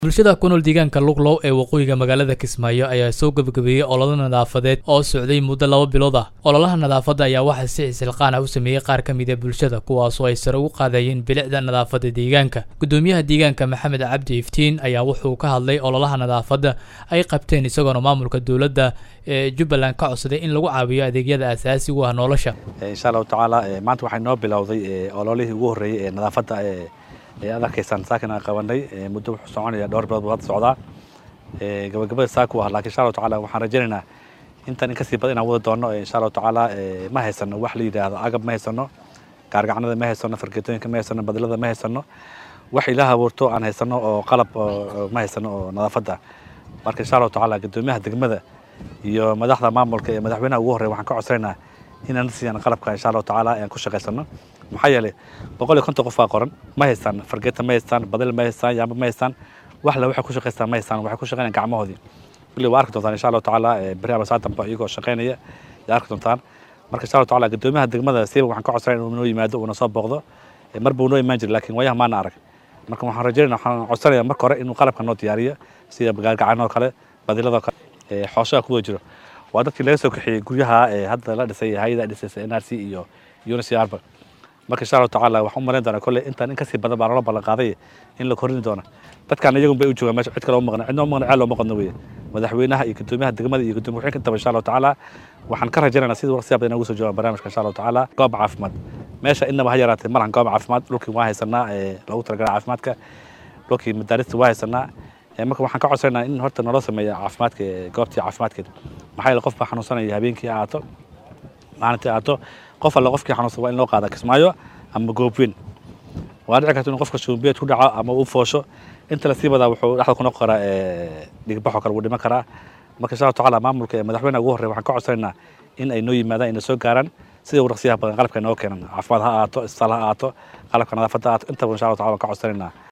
bulshada ku nool deegaanka luglow ee waqooyiga magaalada kismaayo ayaa soo gebagabeeyey ololo nadaafadeed oo socday muddo laba bilood ah ololaha nadaafadda ayaa waxaa si isilqaan ah u sameeyey qaar ka mida bulshada kuwaasoo ay sare ugu qaadayeen bilicda nadaafadda deegaanka guddoomiyaha deegaanka maxamed cabdi iftiin ayaa wuxuu ka hadlay ololaha nadaafadda ay qabteen isagoona maamulka dowladda ee jubbaland ka codsaday in lagu caawiyo adeegyada aasaasiga u ah nolosha insha allahu tacaala maanta waxay noo bilowday ololihii ugu horreeyey ee nadaafadda ee aad arkaysaan saakin aan qabanay muddo wuxuu soconaya dhowr bilood buu hadda socdaa gabagabada saaku ah laakiin insha allahu tacaala waxaan rajaynaynaa intan in kasii badan inaan wada doono insha allahu tacaala ma haysano wax la yidhaahdo agab ma haysano gaargacanada ma haysano fargeetooyinka ma haysano badlada ma haysano wax ilaah abuurto aan haysano oo qalab ma haysano oo nadaafadda marka insha allahu tacaala guddoomiyaha degmada iyo madaxda maamulka ee madaxweynaha ugu horreya waxaan ka codsanaynaa inaan siiyaan qalabka insha allahu tacaala aan ku shaqaysano maxaa yeelay boqol iyo konton qof baa qoran ma haystaan fargeeta ma haystaan badal ma haystaan yaamba ma haystaan wax le waxay ku shaqaystaan ma haystaan waxay ku shaqaynayaan gacmahoodii kulli waa arki doontaan insha allahu tacaala beri ama saatanba iyagoo shaqaynaya yaa arki doontaan marka insha allahu tacaala guddoomiyaha degmada siiba waxaan ka codsanaya inuu noo yimaado uuna soo booqdo mar buu noo imaan jiray laakiin waayaha maana arag marka waxaan rajaynaya waxaan codsanaya marka hore inuu qalabka noo diyaariyo sida gaargacanoo kale badiladoo kale xooshaha kuwa jiro waa dadkii laga soo kaxeeyey guryaha hadda la dhisay hay-ada dhisaysa n r c iyo unicrba marka insha allahu tacaala waxaan u malayn doonaa kolley intaan in kasii badan baa loola ballan qaaday in la korini doono dadkaan iyagun bay u joogaan meesha cid kale uma maqna cidna uma maqna ceel looma qodno weye madaxweynaha iyo guddoomiyaha degmada iyo guddoomiya wuxuu intaba insha allahu tacaala waxaan ka rajaynaynaa sidii waqtiyaa badan ugu soo joogaan barnaamijka insha allahu tacaala goob caafimaad meesha innaba ha yaraatee malahan goob caafimaad dhulkii waa haysanaa loogu talagalay caafimaadka dhulkii madaarista waa haysanaa marka waxaan ka codsanaynaa in horta naloo sameeya caafimaadka goobtii caafimaadkeeda maxaa yeele qof baa xanuunsanaya habeenkii ha aato maalintii aato qof alle qofkii xanuunsan waa in loo qaada kismaayo ama goobweyn waa dhici karta inuu qofka shuumbiyeed ku dhaco ama uu foosho inta lasii badaa wuxuu dhexda ku noqon karaa dhigbaxoo kale wuu dhiman karaa marka insha allahu tacaala maamulka ee madaxweynaha ugu horreya waxaan ka codsanaynaa in ay noo yimaadaan inay soo gaaraan sida waraqsiyaha badan qalabka ay noo keenan caafimaad ha aato isbitaal ha aato qalabka nadaafadda ha aato intaba insha allahu tacala waan ka codsanaynaa